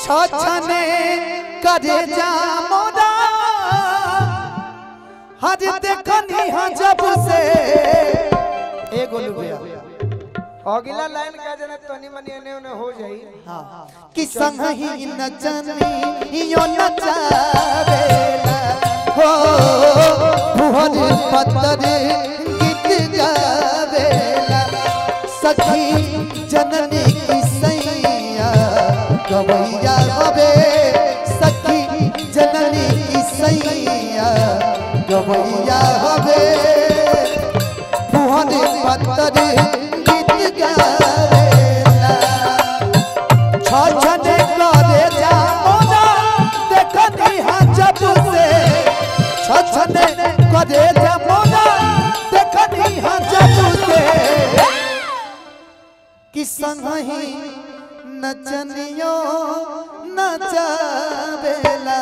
छछने करे जा मोरा हज देखनी हाँ जब से ए गोलू भैया अगला लाइन का जना तनी मनी एने ओने हो जाई कि संग ही नचनी यो नचावेला हो फुहर पत्तर गीत गावेला सखी जननी की सैया गवैया हवे सखी जननी की सैया गवैया हवे फुहर पत्तर गीत गावेला छछने करे जा मोना देखनी हाँ जब से छछने करे जा मोना देखनी हाँ जब से कि संगही नचनियो नचावेला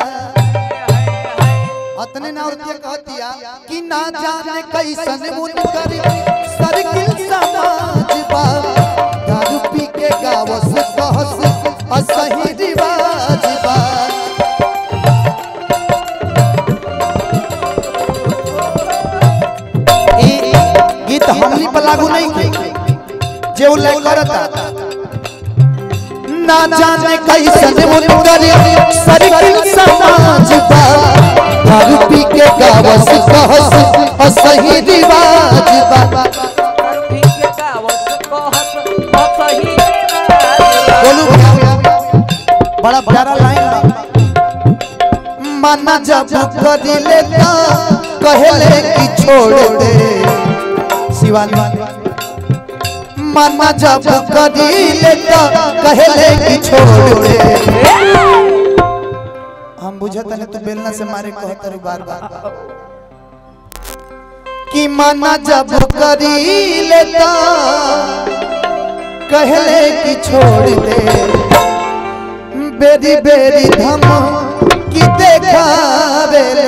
अतने ना औरतिया कहतिया कि ना जाने कैसन मुनकर सर्किल समाज बा दारू पी के गावस कहस असही रिवाज बा ई गीत हमनी पर लागू नहीं की जे उ लाइक करता ना जाने कैसन मुनकर सर्किल समाज बा दारू पी के गावस कहस असही रिवाज बा बोलू बड़ा प्यारा लाइन बा माना जब कर लेता कहले कि छोड़ दे शिवानी माना जब कर लेता कहले कि छोड़ दे हम बुझत नहीं तू बेलना से मारे कहत रू बार बार कि माना जब करी लेता कहले कि छोड़ दे बेरी बेरी धम कि देखा बेरे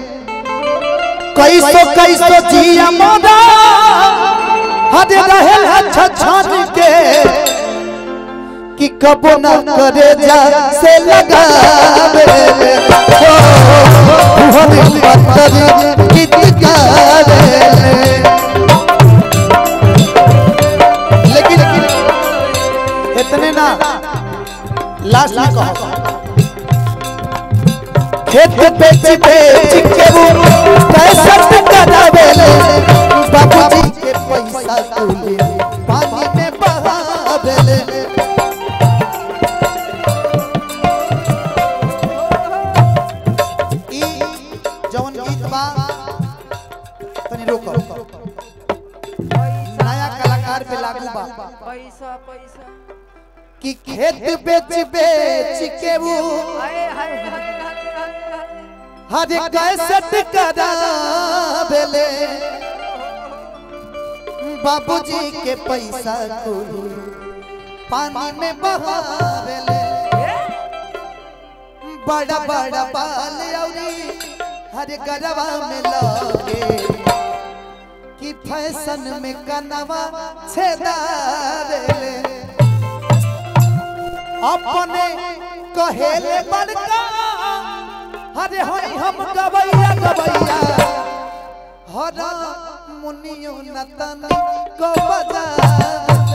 कैसो कैसो जिया मोदा हद रहे अच्छा छान के कि कबो न करे जा से लगा बेरे हो हम पत्थर गीत गावे लेकिन इतने ना लास्ट में कहो खेत बेच बेच के वो पैसा करावेले बाबूजी के पैसा तोले पानी में बहावेले ई जवन गीत बा तनी रोको नया कलाकार पे लागू बा पैसा पैसा कि खेत बेच बेच के वो अरे हाय हाय हाय हाय हर कैसेट करावेले बाबूजी के पैसा को पानी में बहावेले बड़ा बड़ा बाल औरी हर गरबा में लगे कि फैशन में कनवा छेदावेले अपने कहेले बड़का हरे हई हम गवैया गवैया हर मुनियो नतन को बजा